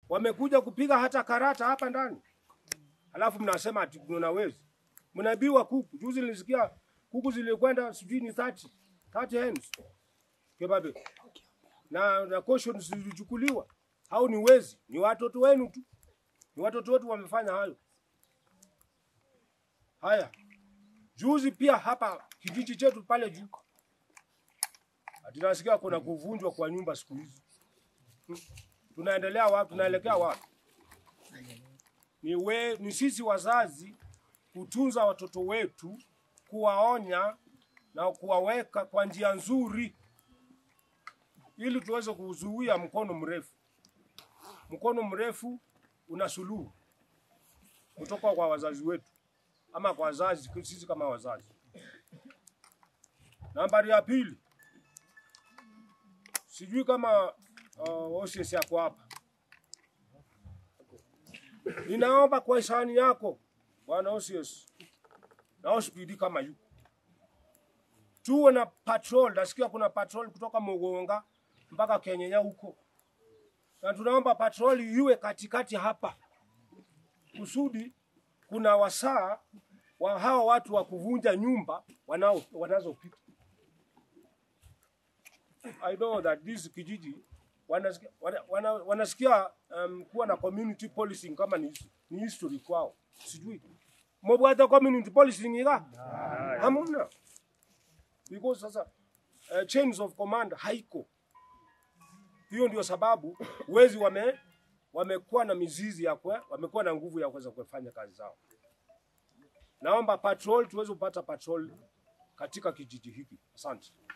wamekuja kupiga hata karata hapa ndani, alafu mnasema ati kuna wezi, mnaibiwa kuku. Juzi nilisikia kuku zilikwenda sijui ni 30 30 hens kebabe, na na caution zilichukuliwa. Hao ni wezi, ni watoto wenu tu, ni watoto wetu wamefanya hayo. Haya, juzi pia hapa kijiji chetu pale juu ati nasikia kuna kuvunjwa kwa nyumba siku hizi. Hmm. Tunaendelea wapi? Tunaelekea wapi? Ni, we, ni sisi wazazi kutunza watoto wetu, kuwaonya na kuwaweka kwa njia nzuri, ili tuweze kuzuia mkono mrefu. Mkono mrefu una suluhu kutoka kwa wazazi wetu ama kwa wazazi, sisi kama wazazi. Nambari ya pili, sijui kama uh, OCS yako hapa. Ninaomba kwa hisani yako bwana OCS na OCPD kama yuko tuwe na patrol. Nasikia kuna patrol kutoka Mugonga mpaka Kenyenya huko, na tunaomba patrol iwe katikati hapa kusudi kuna wasaa wa hawa watu wa kuvunja nyumba wanao wanazopita. I know that this kijiji wanasikia, wana, wana, wanasikia um, kuwa na community policing kama ni, ni history kwao, sijui mobwata community policing ika hamuna, because sasa uh, chains of command haiko. Hiyo ndio sababu wezi wame wamekuwa na mizizi ya kwe, wamekuwa na nguvu ya kuweza kufanya kazi zao. Naomba patrol tuweze kupata patrol katika kijiji hiki. Asante.